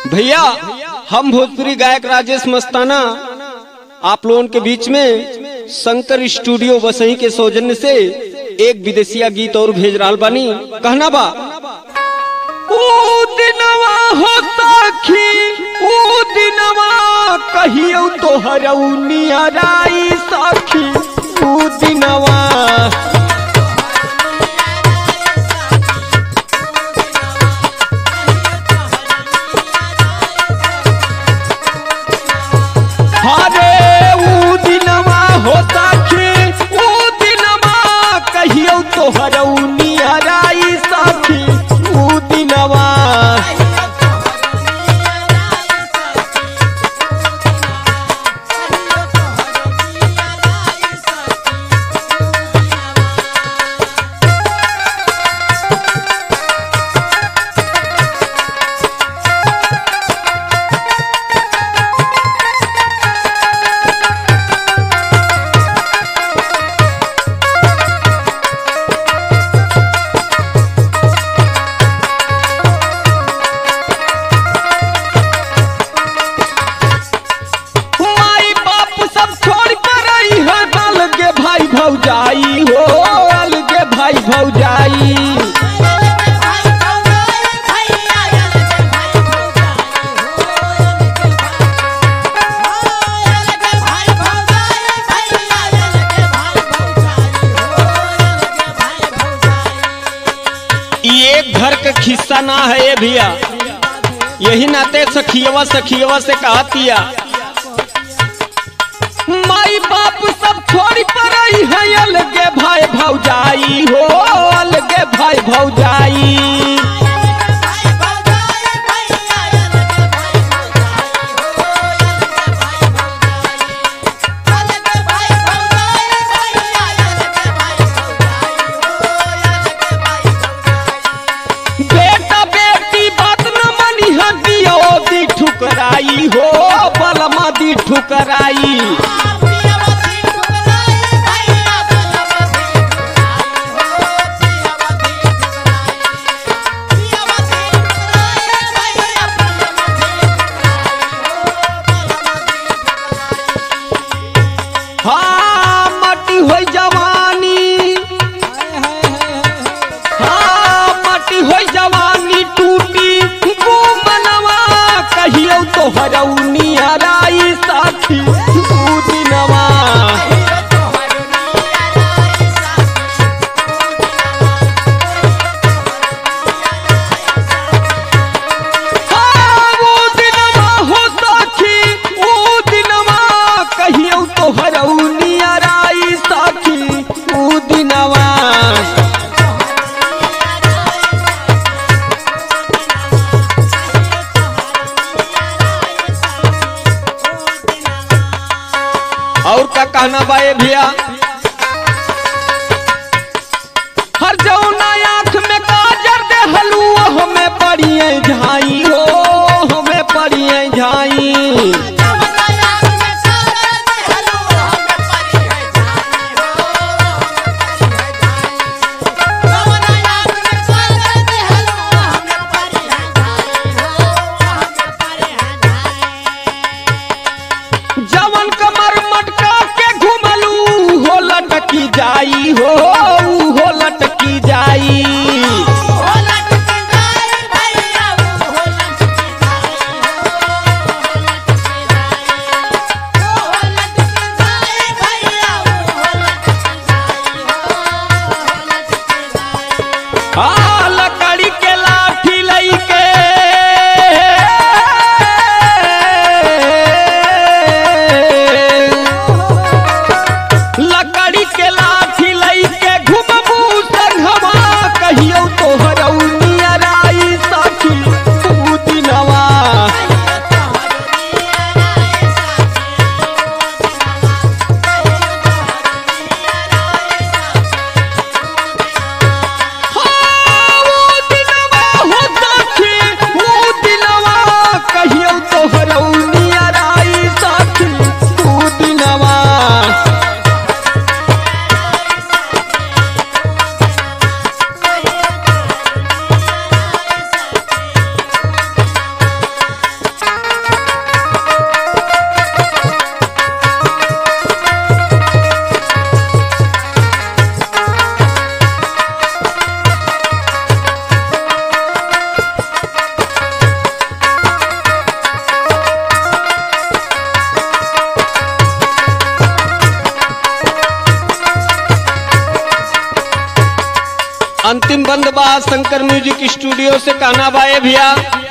भैया हम भोजपुरी गायक राजेश मस्ताना आप लोगों के बीच में शंकर स्टूडियो वसई के सौजन्य से एक विदेशिया गीत और भेज रहा बानी कहना बा ऊ दिनवा हो सखी ऊ दिनवा कहियो तोहर नियराई सखी ऊ दिनवा हरे ऊ दिनवा हो सखी ऊ दिनवा कहियो तोहर नियराई सखी ऊ दिनवा माई बाप सब छोड़ कर आई है अलगे भाई भौजाई हो अलगे भाई भौजाई ये एक घर का खिस्सा ना है ये भैया यही नाते सखियवा सखियवा से कहतिया माई बाप सब छोड़ी पर आई है अलगे भाई भौजाई हो अलगे भाई भौजाई बेटा बेटी बात न मनी हदियो दी ठुकराई हो बलमा दी ठुकराई हाँ मटी हो जवानी हाँ मटी हो जवानी टूटी वो मनवा कहियो तो हरौनी हराई साथी तू दिनवा हाँ, वो दिनवा हो साथी वो दिनवा कहियो तो हरौनी हराई साथी वो दिनवा और का कहना बाए भैया हर जौना आंख में काजर दे हलुआ हमें पड़िए झाई हो हमें पड़िए झाई जवन कमर मटका के घुमलू संबंध बा शंकर म्यूजिक स्टूडियो से कहना बाए भैया